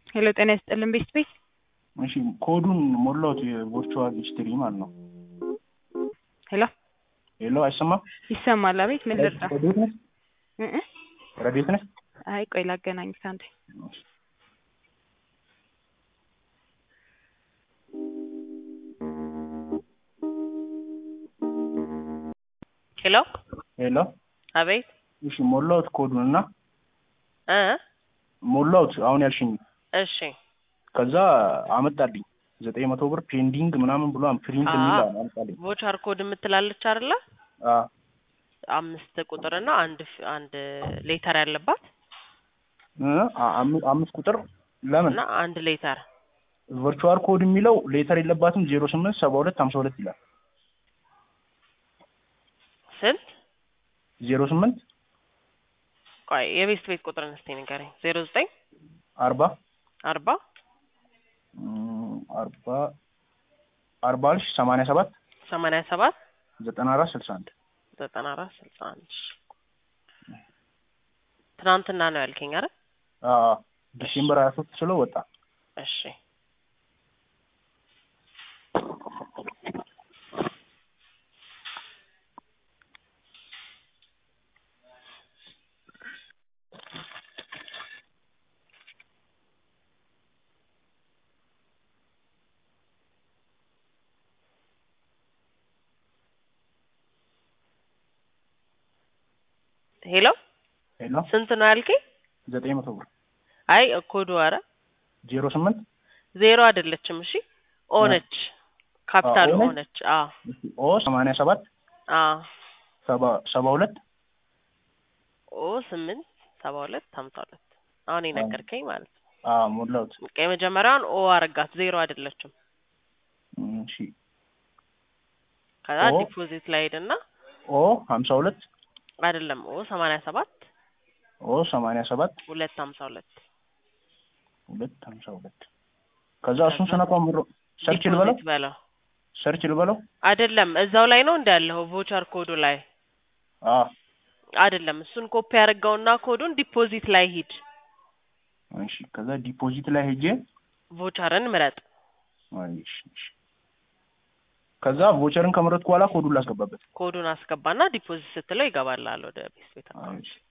ሄሎ ጤና ይስጥልን ቤት ቤት እሺ ኮዱን ሞላሁት የቨርቹዋል ሂስትሪ ማለት ነው። ሄሎ ሄሎ አይሰማም? ይሰማል። አቤት ምን ልርዳ? ረዴት ነህ? እ እ ረዴት ነህ? አይ ቆይ ላገናኝህ አንዴ። ሄሎ ሄሎ አቤት እሺ ሞላሁት ኮዱን እና እ ሞላሁት አሁን ያልሽኝ እሺ ከዛ አመጣልኝ ዘጠኝ መቶ ብር ፔንዲንግ ምናምን ብሎ ፕሪንት የሚል አዎ። አመጣልኝ። ቮቸር ኮድ የምትላለች አይደለ? አ አምስት ቁጥርና አንድ ፍ- አንድ ሌተር ያለባት እ አ- አም- አምስት ቁጥር ለምን እና አንድ ሌተር ቨርቹዋል ኮድ የሚለው ሌተር የለባትም ዜሮ ስምንት ሰባ ሁለት ሀምሳ ሁለት ይላል። ስንት? ዜሮ ስምንት ቆይ የቤት ቤት ቁጥርን እስቲ ንገረኝ። ዜሮ ዘጠኝ አርባ አርባ እም፣ አርባ አርባ አልሽ ሰማንያ ሰባት ሰማንያ ሰባት ዘጠና አራት ስልሳ አንድ ዘጠና አራት ስልሳ አንድ ትናንትና ነው ያልከኝ አይደል? አ አ፣ ዲሴምበር ሀያ ሶስት ስለው ወጣ። እሺ ሄሎ ሄሎ ስንት ነው ያልከኝ? ዘጠኝ መቶ ብር አይ ኮዱ ኧረ ዜሮ ስምንት ዜሮ አይደለችም። እሺ ኦ ነች፣ ካፒታል ኦ ኦ ነች? ነች። አዎ ኦ ሰማንያ ሰባት አዎ ሰባ ሰባ ሁለት ኦ ስምንት ሰባ ሁለት ሀምሳ ሁለት አሁን የነገርከኝ ማለት ነው። አ ሞላሁት። በቃ የመጀመሪያውን ኦ አረጋት ዜሮ አይደለችም። እም፣ እሺ ከዛ ኦ ዲፖዚት ላይ ሄድና ኦ ሀምሳ ሁለት አይደለም ኦ ሰማንያ ሰባት ኦ ሰማንያ ሰባት ሁለት ሀምሳ ሁለት ሁለት ሀምሳ ሁለት ከዛ እሱን ስነኳ ምሮ ሰርች ልበለው ዲፖዚት በለው ሰርች ልበለው አይደለም እዛው ላይ ነው እንዳለኸው ቮቸር ኮዱ ላይ አ አይደለም እሱን ኮፒ ያደርገውና ኮዱን ዲፖዚት ላይ ሂድ እሺ ከዛ ዲፖዚት ላይ ሄጄ ቮቸርን ምረጥ አይ፣ እሺ እሺ ከዛ ቮቸርን ከመረጥኩ በኋላ ኮዱን ላስገባበት ኮዱን አስገባና ዲፖዚት ስትለው ይገባልሃል ወደ ቤት ቤት አይ፣ እሺ